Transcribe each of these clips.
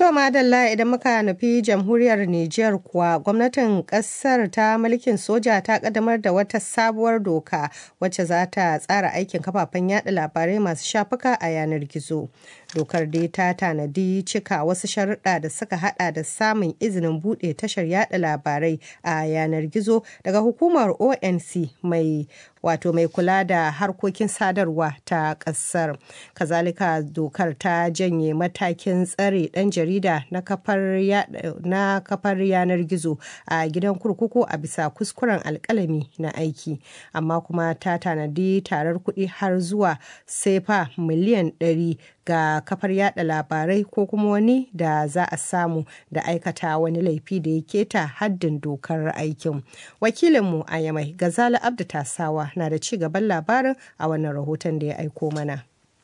To madalla idan muka nufi jamhuriyar Nijar kuwa gwamnatin kasar ta mulkin soja ta kaddamar da wata sabuwar doka wacce za ta tsara aikin kafafen yada labarai masu shafuka a yanar gizo. Dokar dai ta tanadi cika wasu sharuɗa da suka hada da samun izinin buɗe tashar yada labarai a yanar gizo daga hukumar ONC mai wato mai kula da harkokin sadarwa ta ƙasar. Kazalika dokar ta janye matakin tsare ɗan jarida na kafar yanar gizo a gidan kurkuku a bisa kuskuren alkalami na aiki amma kuma ta tanadi tarar kuɗi har zuwa sefa miliyan 100 ga kafar yada labarai ko kuma wani da za a samu da aikata wani laifi da ya keta haddin dokar aikin wakilinmu a yamai gazala abdu tasawa na da ci gaban labarin a wannan rahoton da ya aiko mana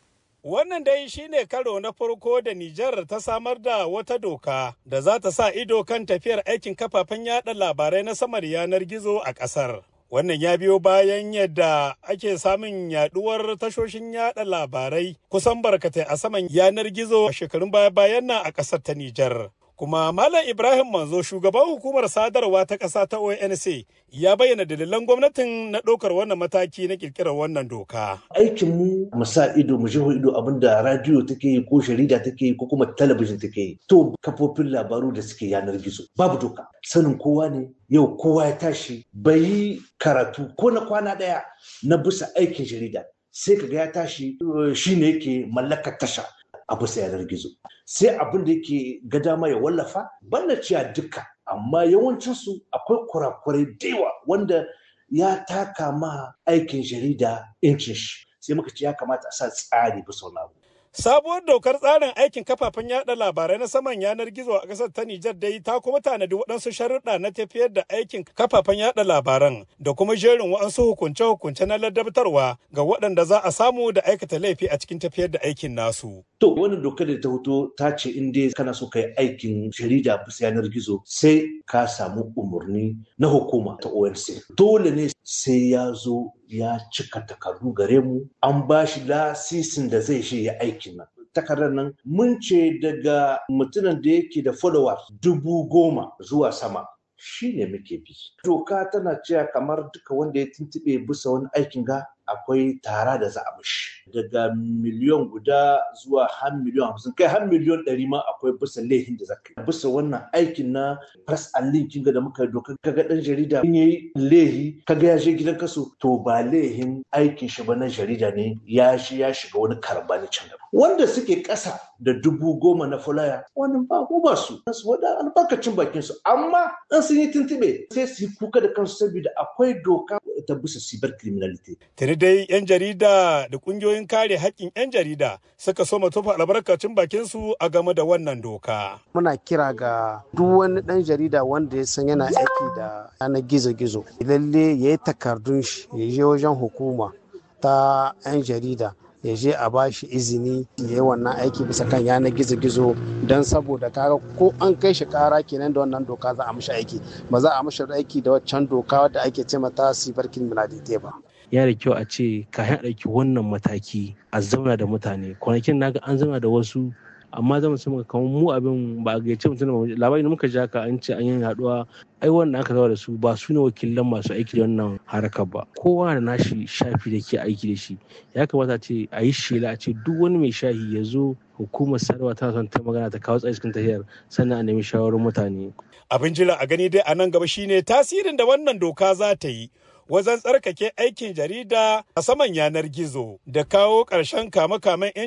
Wannan dai shine karo na farko da Nijar ta samar da wata doka da za ta sa ido kan tafiyar aikin kafafen yada labarai na samar yanar gizo a ƙasar. Wannan ya biyo bayan yadda ake samun yaduwar tashoshin yada labarai kusan barkatai a saman yanar gizo a shekarun baya-bayan nan a ƙasar ta Nijar. Kuma Malam Ibrahim Manzo shugaban hukumar sadarwa ta ƙasa ta ONC ya bayyana dalilan gwamnatin na ɗaukar wannan mataki na ƙirƙirar wannan doka. Aikin mu mu sa ido mu jiho ido abin da radiyo take yi ko jarida take yi ko kuma talabijin take yi. To kafofin labaru da suke yanar gizo babu doka. Sanin kowa ne yau kowa ya tashi bai yi karatu ko na kwana ɗaya na bisa aikin jarida. Sai kaga ya tashi shi ne yake mallakar tasha. a bisa yanar gizo sai abin da yake ga dama ya wallafa banda cewa duka amma yawancinsu akwai kurakurai da yawa wanda ya taka ma aikin jarida incin shi sai muka ce ya kamata a sa tsari bisa wani abu Sabuwar dokar tsarin aikin kafafen yada labarai na saman yanar gizo a ƙasar ta Nijar dai ta kuma tanadi waɗansu sharuɗa na tafiyar da aikin kafafen yada labaran da kuma jerin waɗansu hukunce-hukunce na ladabtarwa ga waɗanda za a samu da aikata laifi a cikin tafiyar da aikin nasu. To wannan dokar da ta hoto ta ce in dai kana so ka yi aikin jarida bisa yanar gizo sai ka samu umarni na hukuma ta ONC. Dole ne sai ya zo ya cika takardu gare mu an ba shi lasisin da zai shi ya aikin nan takardar nan mun ce daga mutumin da yake da followers dubu goma zuwa sama shi ne muke bi doka tana cewa kamar duka wanda ya tuntube bisa wani aikin ga akwai tara da za a mishi daga miliyon guda zuwa har miliyon hamsin kai har miliyon ɗari ma akwai bisa laifin da zaka bisa wannan aikin na press and link kinga da muka doka kaga dan jarida in yayi laihi kaga ya je gidan kaso to ba laihin aikin shi ba na jarida ne ya shi ya shiga wani karbani can gaba wanda suke ƙasa da dubu goma na fulaya wannan ba ko ba su su wada albarkacin bakin su amma in sun yi tuntube sai su yi kuka da kansu saboda akwai doka ta bisa cyber criminality Tuni dai 'yan jarida da kungiyoyin kare haƙƙin 'yan jarida suka so tofa albarkacin bakin su a game da wannan doka. Muna kira ga duk wani ɗan jarida wanda ya san yana aiki da yanar gizo-gizo. Lalle ya yi takardun shi ya je wajen hukuma ta 'yan jarida ya je a ba shi izini ya yi wannan aiki bisa kan yanar gizo-gizo don saboda kaga ko an kai shi kara kenan da wannan doka za a mishi aiki ba za a mishi aiki da waccan doka wadda ake ce mata sibar criminality ba. ya da kyau a ce kayan ɗauki wannan mataki a zauna da mutane kwanakin naga an zauna da wasu amma zama su muka kamar mu abin ba a gaice mutum da labari da muka ja ka an ce an yi haɗuwa ai wanda aka zauna da su ba su ne wakilan masu aiki da wannan harakar ba kowa da nashi shafi da ke aiki da shi ya kamata ce a yi shela a ce duk wani mai shahi ya zo hukumar sadarwa tana son ta magana ta kawo tsaye cikin tafiyar sannan a nemi shawarar mutane. Abin jira a gani dai a nan gaba shine tasirin da wannan doka za ta yi wajen tsarkake aikin jarida a saman yanar gizo da kawo ƙarshen kame-kamen